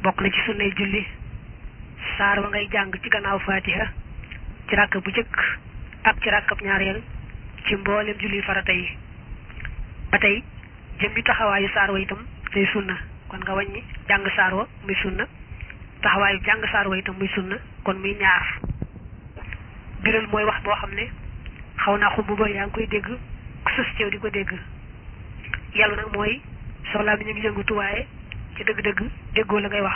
bokk na ci sunnay julli saar wa ngay jàng ci gannaaw fatiha ci ràkk bu jëkk ak ci ràkkab ñaareel ci mboolem julli farata yi ba tey jëmmi taxawaayu saar wa itam day sunna kon nga wàññi jàng saar wa muy sunna taxawaayu jàng saar wa itam muy sunna kon muy ñaar biral mooy wax boo xam ne xaw naa xumb ba yaa ngi koy dégg ku sës ceew di ko dégg yàlla nag mooy soxlaa bi ñu ngi yëngatu waaye ci dëgg-dëgg déggoo la ngay wax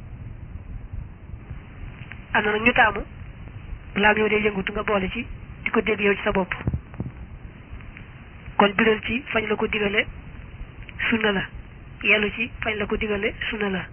am na nag ñu taamu balaa yow dee yëngatu nga boole ci di ko dégg yow ci sa bopp kon biral ci fañ la ko digale sunna la yellu ci fañ la ko digale sunna la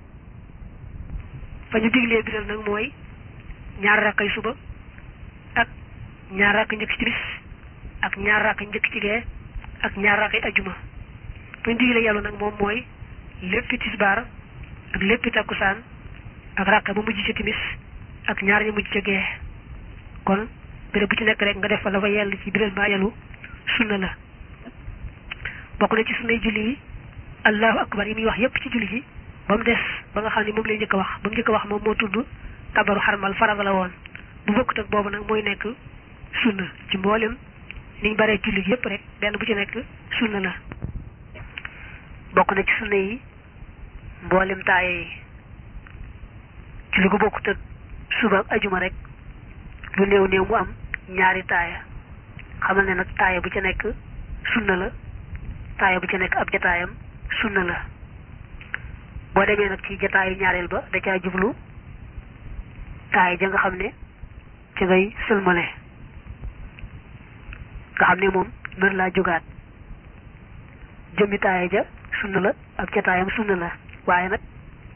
fa ñu diglee biral nag mooy ñaar rakkay suba ak ñaar rakk njëkk ci timis ak ñaar rakk njëkk ci gee ak ñaar rakkay ajjuma fa ñu diglee yellu nag moom mooy léppi tisbaar ak léppi takkusaan ak rakk ba mujj ci timis ak ñaar ñu mujj ca gee kon béréb bu ci nekk rek nga def fa la fa yell ci biral mbaa yellu sunna la bokk na ci sunnay julli yi allahu akbar yi muy wax yépp ci julli ji ba mu des ba nga xam ne moom lay njëkk a wax ba mu njëkk a wax moom moo tudd kabaru xarmal farata la woon bu bokkut ak boobu nag mooy nekk sunna ci mboolem niñ baree julli gi yépp rek benn bu ci nekk sunna la bokk na ci sunna yi mboolem taaye yi julli gu bokkut ak suba ak ajuma rek lu néew néew mu am ñaari taaya xamal ne nag taaya bu ci nekk sunna la taaya bu ci nekk ab jataayam sunna la boo demee nag ci jataayu ñaareel ba da caa jublu taaya ja nga xam ne ci ngay sëlmale nga xam ne moom mën laa jógaat jëmmi taaya ja sunna la ab jataayam sunna la waaye nag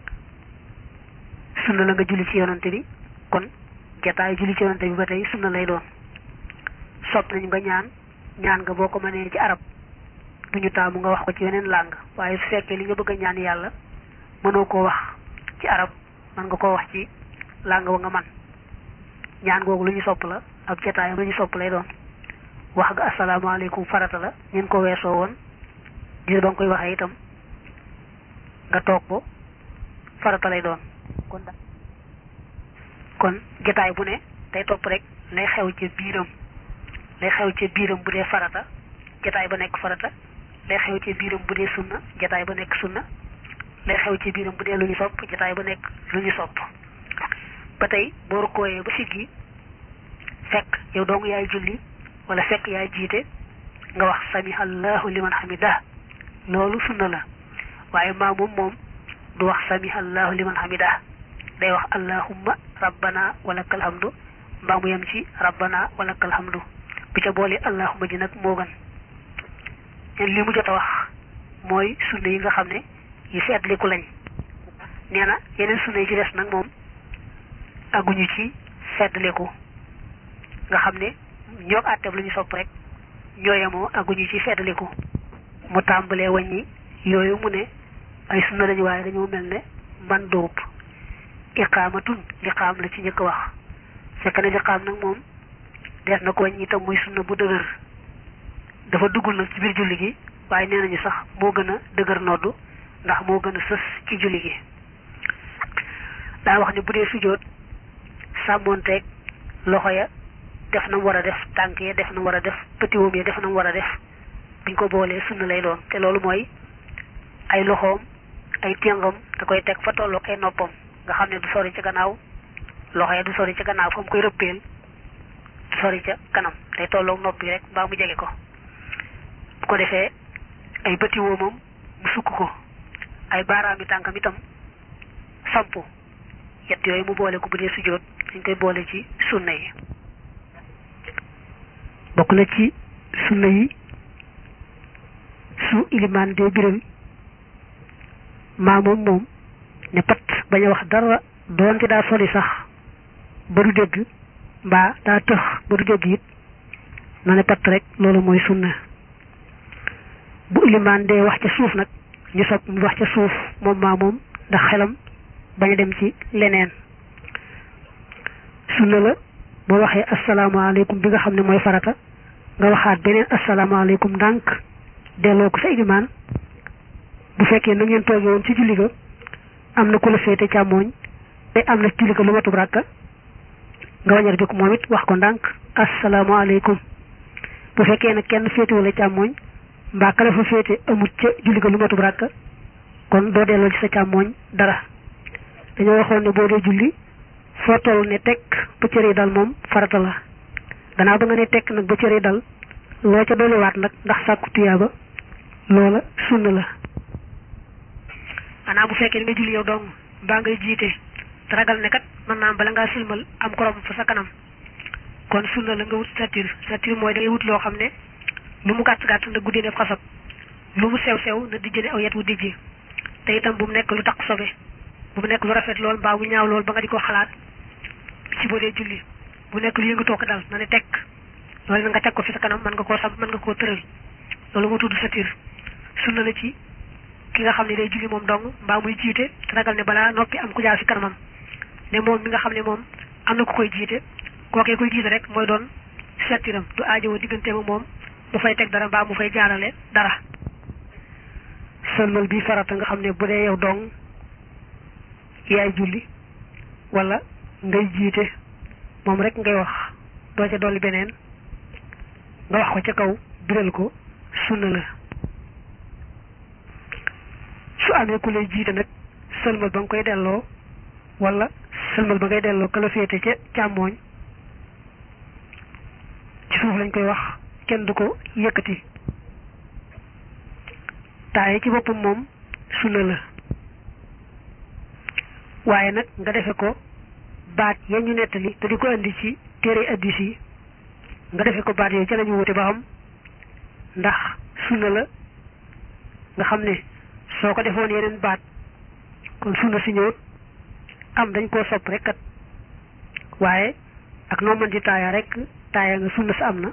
sunna la nga julli ci yonante bi kon jataayu julli ci yonante bi ba tey sunna lay doon sopp nañu nga ñaan ñaan nga boo ko mënee ci arab duñu taamu nga wax ko ci yeneen làng waaye su fekkee li nga bëgg a ñaan yàlla mënoo koo wax ci arab mën nga koo wax ci làng wa nga man ñaan googu lu ñu sopp la ak jataayam lu ñu sopp lay doon wax nga asalaamaaleykum farata la ñeen ko weesoo woon gis ba nga koy waxee itam nga toog ko farata lay doon kon da kon jataay bu ne day topp rek lay xew ci biiram lay xew ci biiram bu dee farata jataay ba nekk farata lay xew ci biiram bu dee sunna jataay ba nekk sunna lay xew ci biiram bu dee lu ñu sopp jataay ba nekk lu ñu sopp ba tey boo rukkooyee ba siggi fekk yow dong yaay julli wala fekk yaay jiite nga wax samiha allahu liman hamidah loolu sunna la waaye maamum moom du wax samiha allahu liman hamidah day wax allahumma rabbana walakal hamdu mbaa mu yem ci rabbana walakal hamdu bi ca boole allahumma ji nag moo gën leen li mu jot a wax mooy sunna yi nga xam ne yi feetliku lañ nee na yeneen sunna yi ci des nag moom aguñu ci feetliku nga xam ne ñoo àtteeb lu ñu sopp rek ñooyemoo aguñu ci feetliku mu tàmbalee wàññi yooyu mu ne ay sunna lañu waaye dañoo mel ne man dóob iqaamatun liqaam la ci njëkk wax fekk ne liqaam nag moom dees na ko wàññi itam muy sunna bu dëgër dafa duggul nag ci biir julli gi waaye nee nañu sax moo gën a dëgër noddu ndax moo gën a sës ci julli gi daa wax ne bu dee sujjóot sàmmoonteeg loxo ya def na mu war a def tànk ya def na mu war a def pëtiwoom ya def na mu war a def buñ ko boolee sunna lay doon te loolu mooy ay loxoom ay téngam da koy teg fa tolloog ay noppam nga xam ne du sori ca gannaaw loxo ya du sori ca gannaaw fa mu koy rëppeel du sori ca kanam day tolloog nopp yi rek mbaa mu jege ko bu ko defee ay bëti woomam mu sukk ko ay baaraami tànkam itam sampu yett yooyu mu boole ko bu dee sujjóot dañ koy boole ci sunna yi bokk na ci sunna yi su ilimaan dee biral maa moom moom ne pat bañ a wax dara doonte daa soli sax ba du dégg mbaa daa tëx ba du dégg it na ne pat rek loolu mooy sunna bu ilimaan dee wax ca suuf nag ñu sopp mu wax ca suuf moom maa moom ndax xelam bañ a dem ci leneen sunna la boo waxee asalaamaaleykum bi nga xam ne mooy farata nga waxaat beneen asalaamaaleykum ndànk delloo ko sa ilimaan bu fekkee na ngeen toogee woon ci julli ga am na ku la féete càmmooñ te am na julli ko lu matub ràkka nga wañar jóg moom it wax ko ndànk asalaamaaleykum bu fekkee nag kenn féete wala càmmooñ mbaa ka la fa féete amut ca julli ko lu matub ràkka kon doo delloo ci sa càmmooñ dara dañoo waxoon ne boo dee julli foo toll ne tekk ba cër yi dal moom farata la gannaaw ba nga ne tekk nag ba cër yi dal loo ca dolliwaat nag ndax sàkku tuyaaba loola sunna la xanaa bu fekkee nga julli yow dong mbaa ngay jiite te ragal ne kat mën naa am bala ngaa silmal am korom fa sa kanam kon sunna la nga wut satir satir mooy da ngay wut loo xam ne lu mu gàtt gàtt na guddee def xasab lu mu sew sew na dijjane aw yet wu dijji te itam bu mu nekk lu taq sobe bu mu nekk lu rafet lool mbaa bu ñaaw lool ba nga di ko xalaat ci boo dee julli bu nekk lu yëngatoo ko dal na ne tekk loolu na nga teg ko fi sa kanam mën nga koo sam mën nga koo tëral loolu moo tudd satir sunna la ci ki nga xam ne day julli moom dong mbaa muy jiite te ragal ne balaa noppi am ku jaar fi kanamam ne moom mi nga xam ne moom am na ku koy jiite kookee koy jiite rek mooy doon satiram du aajowoo diggante ma moom mu fay teg dara mbaa mu fay jaarale dara sëlmal bi farata nga xam ne bu dee yow dong yaay julli wala ngay jiite moom rek ngay wax doo ca dolli beneen nga wax ko ca kaw biral ko sunna la su amee ku lay jiite nag sëlmal ba nga koy delloo wala sëlmal ba ngay delloo kala féete ca càmmooñ ci suuf lañ koy wax kenn du ko yëkkati taaye ci boppam moom sunna la waaye nag nga defe ko baat ya ñu nettali te di ko indi ci téere addis yi nga defe ko baat yooyu ca lañu wute ba xam ndax sunna la nga xam ne soo ko defoon yeneen baat kon sunna si ñëwut am dañ koo sopp rek kat waaye ak noo mën di taaya rek taaya nga sunna sa am na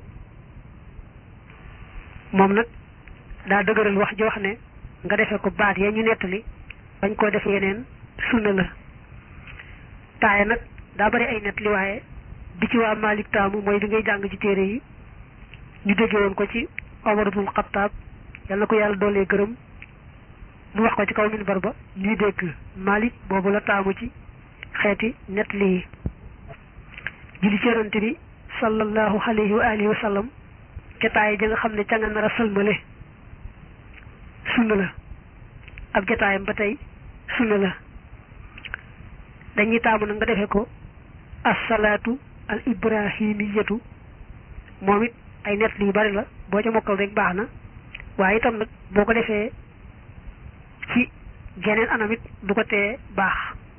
moom nag daa dëgëral wax ji wax ne nga defe ko baat ya ñu nettali bañ koo def yeneen sunna la taaya nag daa bari ay nettali waaye bi ci waa Malik taamu mooy bi ngay jàng ci téere yi ñu déggee woon ko ci Omar ibnul Xattaab yàlla na ko yàlla doolee gërëm mu wax ko ci kaw minbar ba ñuy dégg Malik boobu la taamu ci xeeti nettali yi julli ci yonante bi sallallahu alayhi wa alihi wa sallam ca taay ja nga xam ne ca nga nar a sëlmale sunna la ab jataayam ba tey sunna la dañuy taamu nag nga defee ko assalaatu al ibrahimiyatu moom it ay nett yu bari la boo ca mokkal rek baax na waaye itam nag boo ko defee ci geneen anam it du ko tee baax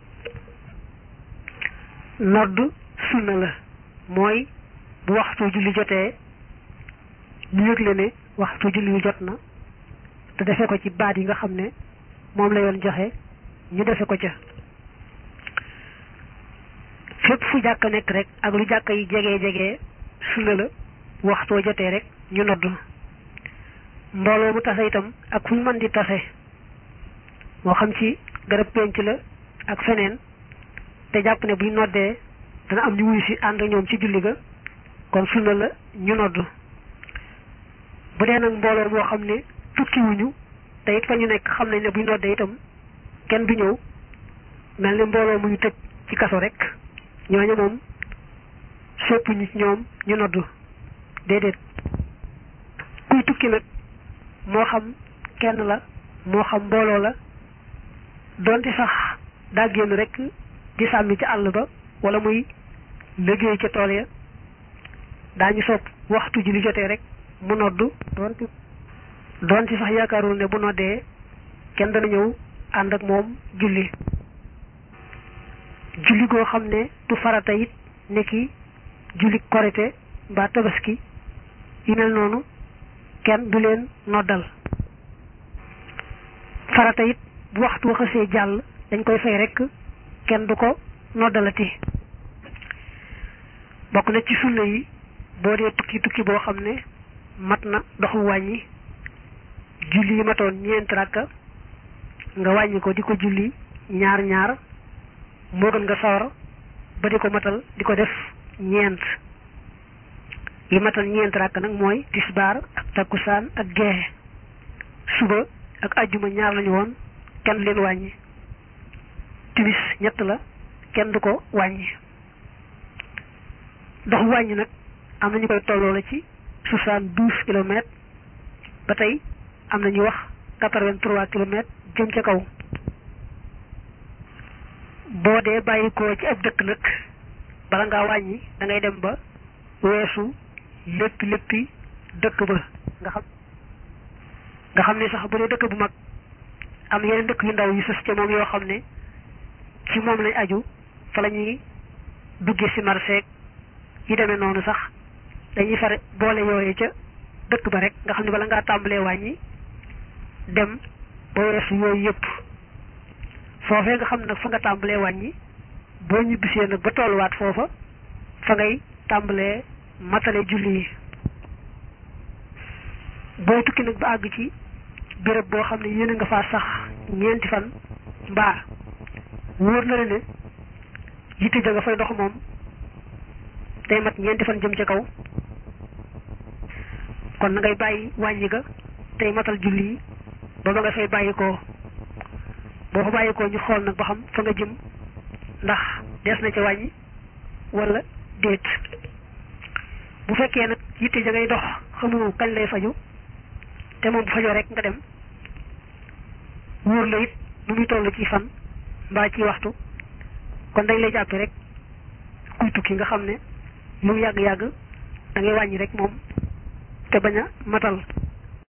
nodd sunna la mooy bu waxtu julli jotee ñu yëgle ne waxtu julli yu jot na te defe ko ci baat yi nga xam ne moom la yoon joxe ñu defe ko ca fépp fu jàkk nekk rek ak lu jàkk yi jege jege sunna la waxtoo jotee rek ñu nodd mbooloo mu tase itam ak fu ñu mën di tase moo xam ci garab penc la ak feneen te jàpp ne buñ noddee dana am ñu wuyu si ànd ñoom ci julli ga kon sunna la ñu nodd bu dee nag mbooloo moo xam ne tukki wuñu te it fa ñu nekk xam nañ ne buñ noddee itam kenn du ñëw mel ni mbooloo mu ñu tëj ci kaso rek ñooñu moom soppuñu ci ñoom ñu noddu déedéet kuy tukki nag moo xam kenn la moo xam mbooloo la donte sax daa génn rek di sàmmi ci àll ba wala muy liggéey ca tool ya daañu sopp waxtu ji li jotee rek mu noddu donte donte sax yaakaarul ne bu noddee kenn dana ñëw ànd ak moom julli julli goo xam ne du farata it nekki julli korite mbaa tabaski yu mel noonu kenn du leen noddal farata it bu waxtu waxasee jàll dañ koy fay rek kenn du ko noddalati bokk na ci sunna yi boo dee tukki tukki boo xam ne mat na doxu wàññi julli yi matoon ñeent rakka nga wàññi ko di ko julli ñaar ñaar moo gën nga sawar ba di ko matal di ko def ñeent yi matal ñeent rakk nag mooy tisbaar ak takkusaan ak geexe suba ak ajjuma ñaar lañu woon kenn leen wàññi ñett la kenn du ko wàññi dox wàññi nag am na ñu koy tolloo la ci soixante-douze kilomètres ba tey am na ñuy wax quatre-vingt-trois kilomètres jëm ca kaw boo dee bàyyi ko ci ab dëkk nag bala ngaa wàññi da ngay dem ba weesu lépp léppi dëkk ba nga xam nga xam ne sax bu dee dëkk bu mag am yeneen dëkk yu ndaw yu sës ca moom yoo xam ne ci moom lañ aju fa la ñuy duggee si marché yi demee noonu sax dañuy fare boole yooyu ca dëkk ba rek nga xam ne bala ngaa tàmbalee wàññi dem ba weesu yooyu yëpp foofee nga xam nag fa nga tàmbalee wàññi boo ñibbisee nag ba tolluwaat foofa fa ngay tàmbalee matale julli yi boo tukki nag ba àgg ci béréb boo xam ne yéen nga faa sax ñeenti fan mbaa wóor na la ne yitte ja nga fay dox moom day mat ñeenti fan jëm ca kaw kon na ngay bàyyi wàññi ga tey matal julli yi ba ba nga fay bàyyi ko boo fa bàyyi ko ñu xool nag ba xam fa nga jëm ndax des na ca wàññi wala déet bu fekkee nag yitte ja ngay dox xamu kañ lay faju te moom bu fajoo rek nga dem wóor la it nu muy toll ci fan mbaa ci waxtu kon dañ lay jàppe rek kuy tukki nga xam ne lu mu yàgg-yàgg da ngay wàññi rek moom te bañ a matal